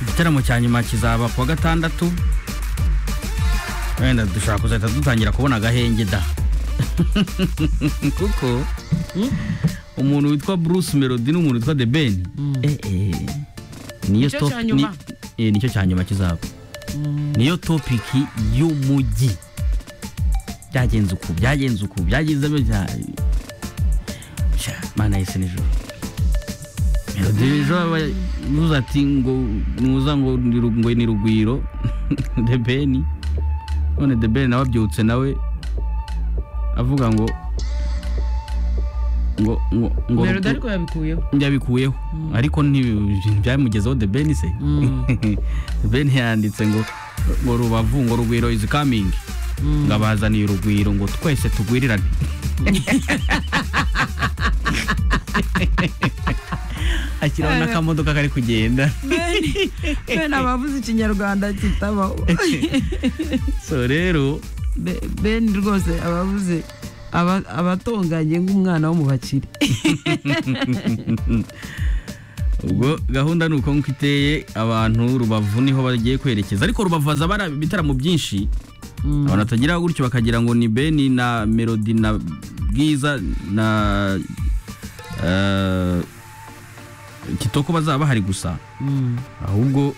igitaramo cya nyuma kizaba kuwa gatandatu wenda dushobora kuzahita dutangira kubona agahenge da kuko umuntu witwa bruce melody n'umuntu witwa the ben niyo Nicyo top cya nyuma. ni- eh, nicyo cya nyuma kizaba niyo topiki y'umujyi byagenze uku byagenze uku byagenze bya Sha, mana yise nijoro melody nijoro aba- nuza ati ngo nuza ngo ni Ru- ngo ni rugwiro the ben none the ben nawe abyutse nawe avuga ngo ngo ngo ngo melody ariko yabikuyeho yabikuyeho ariko nti- byamugezeho the ben se The ben yanditse ngo ngo rubavu ngo rugwiro is coming ngo abazaniye urugwiro ngo twese tugwirirane ashyiraho n'akamodoka kari kugenda bene abavuze ikinyarwanda kitabaho so rero Be- bene rwose abavuze aba- abatonganye nk'umwana wo mu bakire ubwo gahunda ni uko nk'uko iteye abantu rubavu niho bagiye kwerekeza ariko rubavu haza bari ibitaramo byinshi abantu batagira gutyo bakagira ngo ni beni na melody na bwiza na eh, kitoko bazaba bahari gusa ahubwo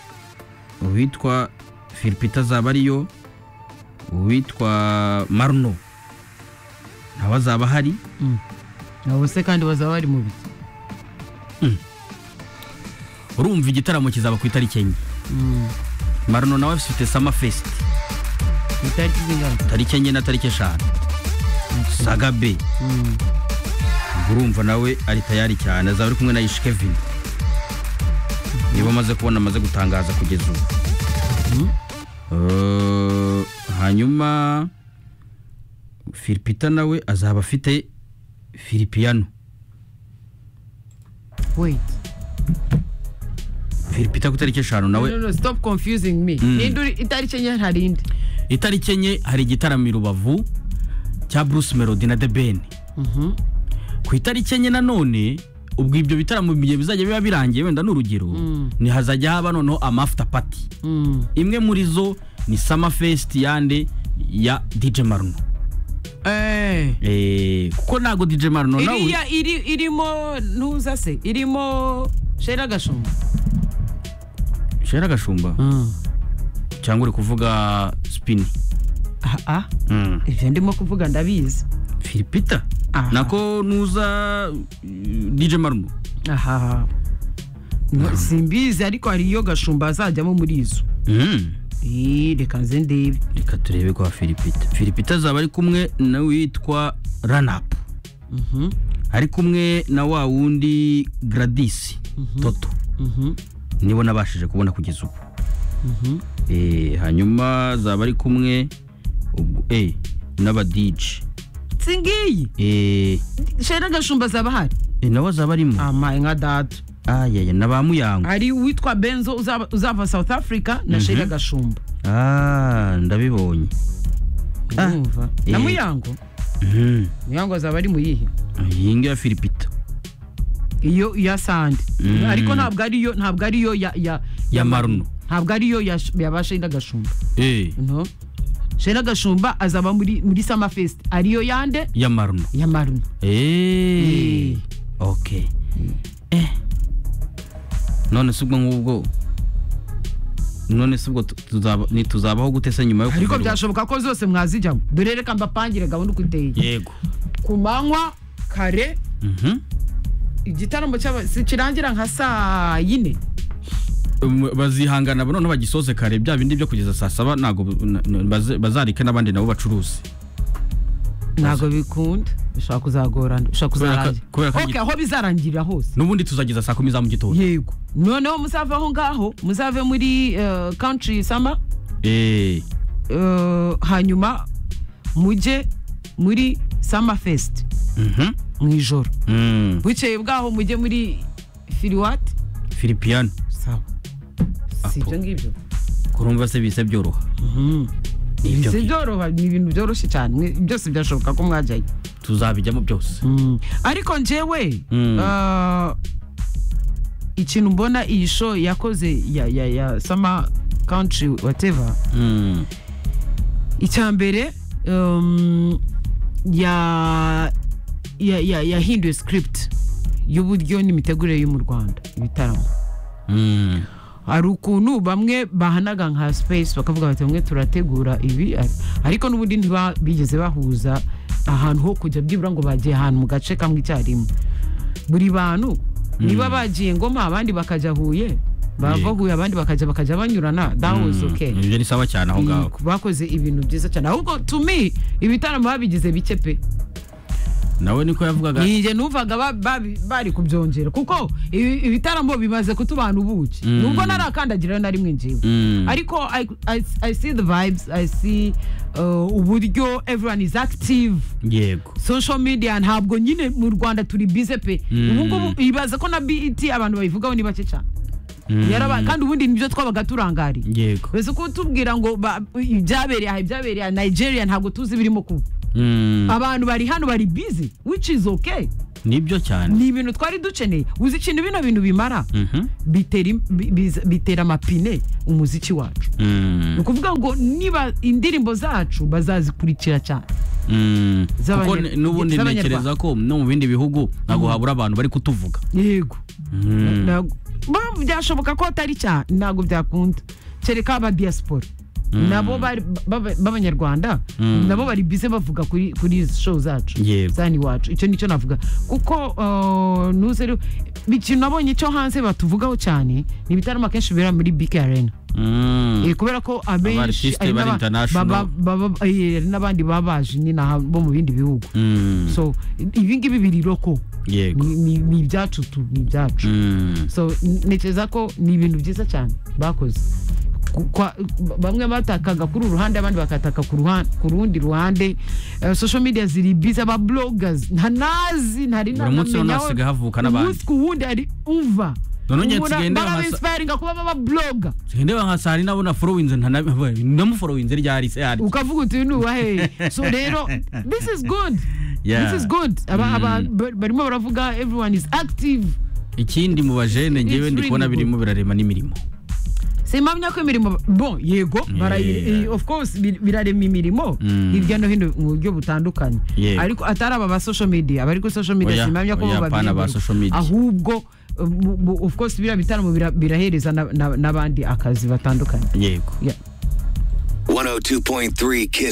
uwitwa filipita azaba ariyo uwitwa maruno nawe azaba ahari abo se kandi bazaba bari mu biti urumva igitaramo kizaba ku itariki enye maruno nawe afite sama fesiti itariki z'inganzo tariki enye na tariki eshanu saga be ubwo urumva nawe ari tayari cyane azaba ari kumwe na ishi kevin niba amaze kubona amaze gutangaza kugeza ubu Eh, hanyuma filipita nawe azaba afite filipiyano wait filipita ku itariki eshanu no nawe no no stop confusing me ninde uri itariki enye hari indi itariki enye hari igitaramo i rubavu cya bruce melody na the ben ku itariki enye nanone ubwo ibyo bitaramo mu gihe bizajya biba birangiye wenda ni urugero ni hazajya haba noneho amafuta pati imwe muri zo ni sama fesiti yande ya dj maruno Eh. Eh, kuko ntabwo dj maruno nawe iriya iri irimo ntuza se irimo shera gashumba shera agashumba cyangwa uri kuvuga spini Ah, ah Mm. ibyo ndimo kuvuga ndabizi filipita Aha. nako nuza eh, dj maruno aha No, simbizi ariko hari iyo gashumba azajyamo muri izo Mm. Eh, reka nze ndebe reka turebe kwa filipita filipita azaba ari kumwe na witwa ranapu ari kumwe na wa wundi gradisi toto nibo nabashije kubona kugeza ubu Eh, hanyuma azaba ari kumwe ubwo- eh, n'abadije si ngiyi Eh, shera gashumba azaba ahari eh, nawe azaba arimo amaye nka data ayaya na ba muyango hari uwitwa benzo uzaba- uzava south africa na shera gashumba Ah, ndabibonye Ah. urumva na Eh. muyango Mhm. muyango azaba ari mu yihe iyi ngiyi ya filipita iyo iya sande Mm. ariko ntabwo ariyo ntabwo ariyo ya ya Ya Maruno. ntabwo ariyo ya yaba Shena Gashumba Eh, no Shena Gashumba azaba muri muri Summer Fest ariyo yande ya maruno ya Maruno Eh. Eh. Ok. Eh. None se ubwo ngubwo none se ubwo tu- tuzaba ntituzabaho gute se nyuma yo ariko kuva i Rubavu? byashoboka ko zose mwazijyamo dore reka mbapangire gahunda uko iteye yego ku manywa kare Mhm. igitaramo cy'aba- si kirangira nka saa yine Um, bazihangana ba- noneho bagisoze kare bya bindi byo kugeza saa saba ntabwo bu- na- na- baze- bazareke n'abandi nabo bacuruze ntabwo bikunda bishobora kuzagorana bishobora Kubera ka- kuzarangira kubera ko- Ok, aho bizarangirira hose n'ubundi tuzageza saa kumi za mu gitondo yego noneho muzave aho ngaho muzave muri eh, country summer Eh. eh, hanyuma mujye muri summer fest Mhm. mu ijoro Mm. bukeye bwaho mujye muri firiwati Filipiyano sawa si ibyo ngibyo kurumva se bise byoroha Ni ibyo si ngibyo. byoroha ni ibintu byoroshye cyane mwe- byose byashoboka ko mwajyayo tuzabijyamo byose ariko njyewe Mm. eh, ikintu mbona iyi show yakoze ya ya ya sama country whatever Mm. icya mbere um, ya ya- ya- yahinduye script y'uburyo n'imitegurire yo mu rwanda ibitaramo Mm. hari ukuntu bamwe bahanaga nka space bakavuga bati bamwe turategura ibi ar- ariko n'ubundi ntiba- bigeze bahuza ahantu ho kujya byibura ngo bagiye ahantu mu gace kamwe icyarimwe buri bantu niba bagiye ngoma abandi bakajya huye bava Yego. huye abandi bakajya bakajya banyurana that was Mm. okay Ibyo ni sawa cyane aho ngaho Yego, bakoze ibintu byiza cyane ahubwo to me ibitaramo babigize bike pe nawe niko yavugaga ninjye numvaga ba- babi- bari kubyongera kuko ibi- ibitaramo bimaze kutubana ubuki Mm. nubwo narakandagira na rimwe njiwe Mm. ariko I, I, i see the vibes i see uh, uburyo everyone is active yego social media ntabwo nyine mu rwanda turi bize pe Mm. ubu ngubu ibaza ko na bet abantu bayivugaho ni bake cyane Mm. Yaraba- kandi ubundi nibyo twabaga turangariye yego bese ko tubwira ngo ba- ibyabereye aha ibyabereye aha nigeria ntabwo tuzi birimo kuba Mm. abantu bari hano bari bize which is okay nibyo cyane ni ibintu twari dukeneye uzi ikintu bino bintu bimara Mhm. bitera im- bi- biza- bitera amapine umuziki wacu ni Mm. ukuvuga ngo niba indirimbo zacu bazazikurikira cyane Mm. Z'abanye- kuko n- n'ubundi z'Abanyarwanda. ntekereza ko no mu bindi bihugu ntabwo habura abantu bari kutuvuga yego Mm. Ntabwo- ba- byashoboka ko atari cyane ntabwo byakunda kereka aba diaspora nabo bari- b'aba- b'abanyarwanda Mm. nabo bari bize bavuga kuri kuri izi show zacu Yego. zani iwacu icyo nicyo navuga kuko uh, nuze rero ikintu nabonye cyo hanze batuvugaho cyane ni ibitaramo akenshi bibera muri big arena Mm. Eh, kubera ko abenshi Abartiste hari bari n'aba- international. baba- baba- eh, hari n'abandi baba baje nyine aha bo mu bindi bihugu Mm. so ibi ngibi biri roko yego Ni- ni ni ibyacu tu ni ibyacu Mm. so n- ntekereza ko ni ibintu byiza cyane bakoze Ku- kwa- ba- bamwe batakaga kuri uru ruhande abandi bakataka ku ruhan- ku rundi ruhande Eh, social media ziri biza aba bloggers nta nazi ntari Buri munsi namenya noneho aho- hasigaye havuka n'abandi. umunsi ku wundi ari uva None ngiye Ubona nsigaye ndeba amasa- barabinspiringa kuba baba bloga ndeba nka saa nina ubona forowinze ndamuforowize ryari se hari ukavuga uti uyu ni uwahe so rero this is good Yeah. this is good Aba- Mm. aba- ba- barimo baravuga everyone is active ikindi mu bajene ngewe It's ndi kubona really good. birimo birarema n'imirimo simpamya ko imirimo bon yego barayi- eh, of course bir- birarema imirimo Mm. hirya no hino mu buryo butandukanye Yego. ariko atari aba ba social media abari kuri social media Oya, simpamya ko oya, bo apana ba babyibuka. social media. ahubwo eh, mu- mu- of course biriya bitaramo bira- birahereza na- na- n'abandi akazi batandukanye yego Yeah. 102.3 Kiss.